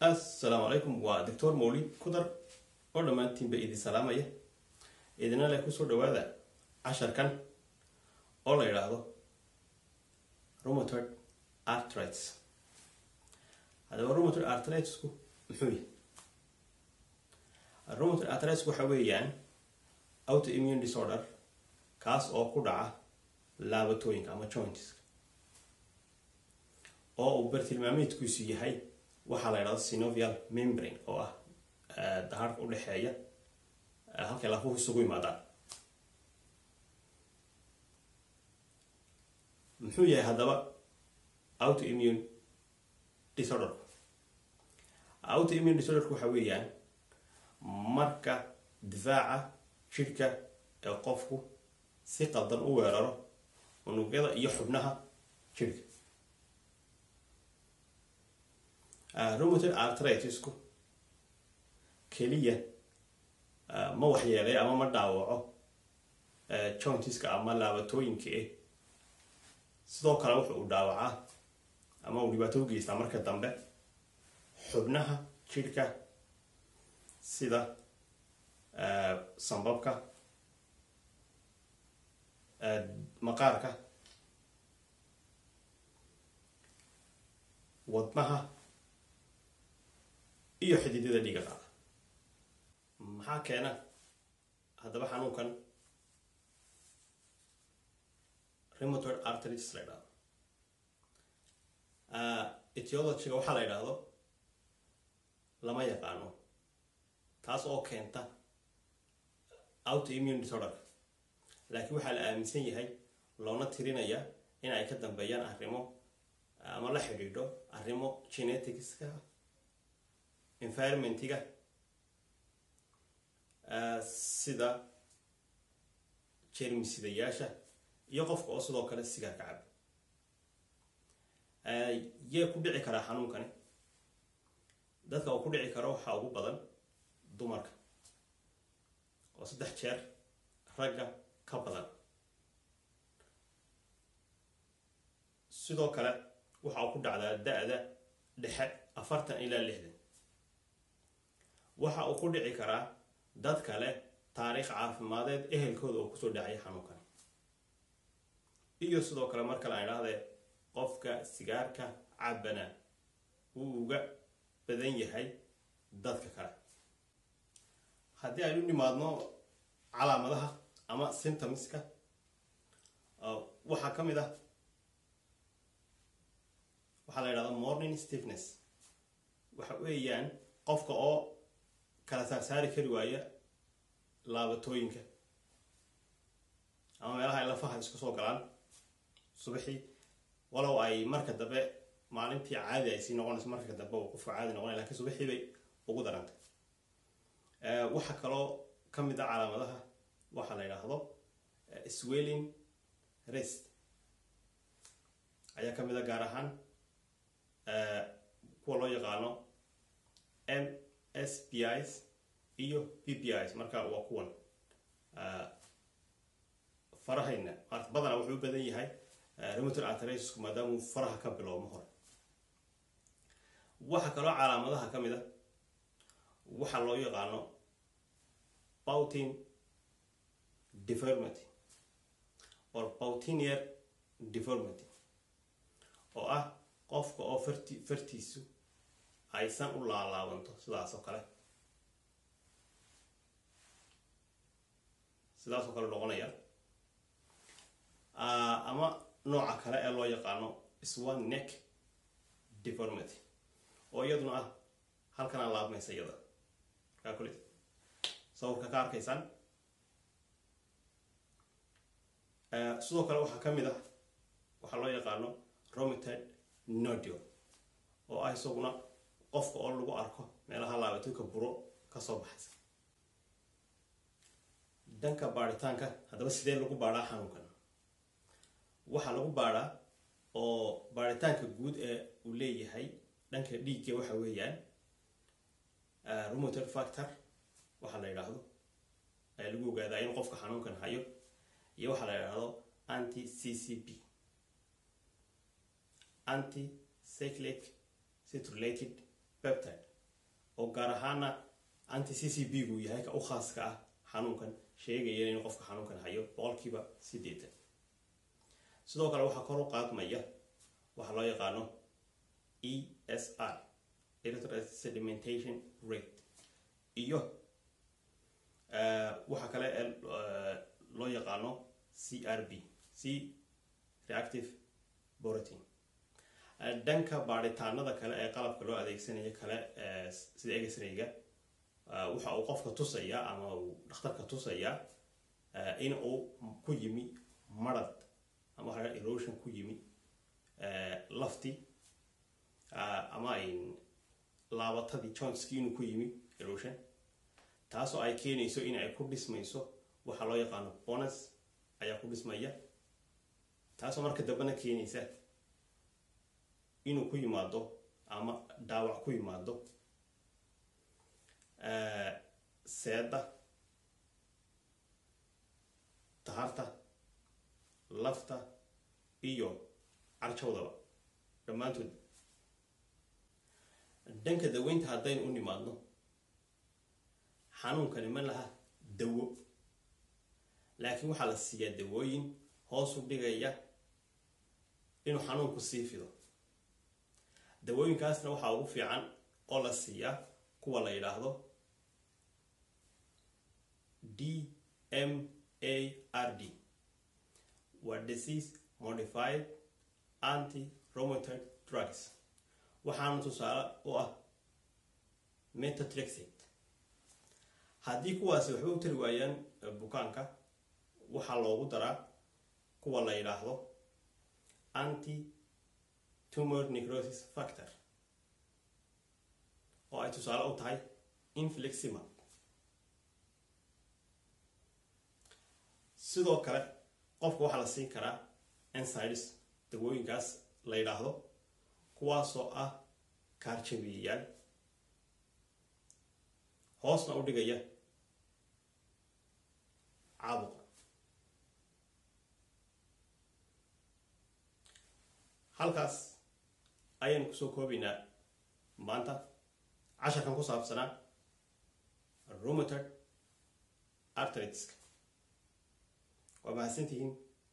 assalaamu calaykum waa doctor mawlid kudar oo dhammaantiinba idin salaamaya idina leh kusoo dhawaada casharkan oo la yidhaahdo rheumatoid arthritis haddaba rheumatoid arthritisku muxuu yahay rheumatoid arthritis waxa weeyaan autoimmune disorder kaas oo ku dhaca laabatooyinka ama jointiska oo uu bartilmaameedkiisu yahay waxaa la yidhahdo synovial membrane oo ah dahaarka udhexeeya halkay lafuhu isugu yimaadaan muxuu yahay haddaba autoimmune disorderku autoimmune disorderku waxa weeyaan marka difaaca jidhka ee qofku si qaldan u weeraro unugyada iyo xubnaha jidhka rheumatoid arthritisku keliya ma waxyeelay ama ma dhaawaco jointiska ama laabatooyinka eh sidoo kale wuxu uu dhaawacaa ama uu dhibaato u geystaa marka dambe xubnaha jidhka sida sambabka maqaarka wadnaha iyo xididada dhiiga qaada maxaa keena haddaba xanuunkan rheumatoid arthritis la ydhahdo etiologiga waxaa la yidhaahdo lama yaqaano taas oo keenta autoimmune disorder laakiin waxaa la aaminsan yahay loona tirinaya in ay ka dambeeyaan arrimo ama la xidhiidho arrimo geneticska environmentiga sida jermisidayaasha iyo qofka oo sidoo kale sigaarka caba yee ku dhici karaa xanuunkani dadka uu ku dhici karo waxaa ugu badan dumarka oo saddex jeer ragga ka badan sidoo kale waxa uu ku dhacdaa da-da dhexe afartan ilaa lixdan waxa uu ku dhici karaa dad kale taariikh caafimadeed ehelkooda oo kusoo dhacaya xanuunkan iyo sidoo kale mar kale aan idhahdee qofka sigaarka cabana wuu uga badan yahay dadka kale haddii aynu nimaadno calaamadaha ama symptomska waxaa ka mid ah waxaa la yidhahda morning stiffness waxa weeyaan qofka oo kala saarsaari kari waaya laabatooyinka ama meelaha ay lafaha isku soo galaan subaxii walow ay marka dambe maalintii caadi ay sii noqonayso marka dambe uu qofka caadi noqonay lakiin subaxii bay ugu darantay waxaa kaloo ka mid a calaamadaha waxaa la yidhaahdo swelling rest ayaa ka mid a gaar ahaan kuwa loo yaqaano m s p is iyo p p is marka waa kuwan farahayna badana wuxuu u badan yahay rheumatoid arthritisku maadaamuu faraha ka bilowmo hore waxaa kaloo calaamadaha ka mid a waxaa loo yaqaano boutin deformity or boutinier deformity oo ah qofka oo farti fartiisu aysan u laalaabanto sidaas oo kale sidaas oo kale noqonaya ama nooca kale ee loo yaqaano swan neck deformity oo iyaduna ah halkanaa laabmaysa iyada markaa kule sawirka ka arkaysaan sidoo kale waxaa ka mid ah waxaa loo yaqaano rheumatoid nodule oo ah isaguna qofka oo lagu arko meelaha laabatooyka buro kasoo baxaysa dhanka baaritaanka haddaba sidee lagu baadhaa xanuunkan waxaa lagu baadhaa oo baaritaanka guud ee uu leeyahay dhanka dhiigga waxa weeyaan rheumatoid factor waxaa la yidhaahdo ayaa lagu ogaadaa in qofka xanuunkan hayo iyo waxaa la yidhaahdo anti c c p anti cyclic citrulated peptide oo gaar ahaana anti c c b gu yahay ka u khaaska ah xanuunkan sheegaya in qofka xanuunkan hayo boqolkiiba sideetan sidoo kale waxaa kor u qaadmaya waxaa loo yaqaano e s r erythroid sedimentation rate iyo waxaa kale ee loo yaqaano c r b c reactive protein dhanka baadhitaanada kale ee qalabka loo adeegsanayo kale sida egesrayga waxa uu qofka tusayaa ama uu dhakhtarka tusayaa in uu ku yimi marad ama waxa erosion ku yimi lafti ama laabatadii johnski inuu ku yimi erosion taasoo ay keenayso in ay ku dhismayso waxaa loo yaqaano bonus ayaa ku dhismaya taasoo marka dambena keenaysa inuu ku yimaado ama dhaawac ku yimaado seeda taharta lafta iyo carjawdaba dhammaantood dhanka daweynta haddaynu u nimaadno xanuunkani ma laha dawo laakiin waxaa la siiyaa dawooyin hoos u dhigaya inuu xanuunku sii fido dawooyinkaasna waxaa ugu fiican oo la siiyaa kuwa la yidhaahdo d m a r d waa disease modified anti romated drugs waxaana tusaale u ah metatrexate haddii kuwaasi waxba u tari waayaan bukaanka waxaa loogu daraa kuwa la yidhaahdo anti tumor necrosis factor oo ay tusaale u tahay infleximab sidoo kale qofka waxaa la siin karaa ensides dawooyinkaas la yidhaahdo kuwaasoo ah kaarjabiyayaal hoosna u dhigaya caabuqa halkaas ayaynu kusoo koobaynaa maanta casharkan ku saabsanaa rumatod artritska waa mahadsantihiin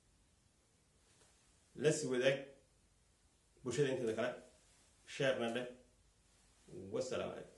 lasi wadaag bulshada inteeda kale sheerna dheh wasalaamu calaykum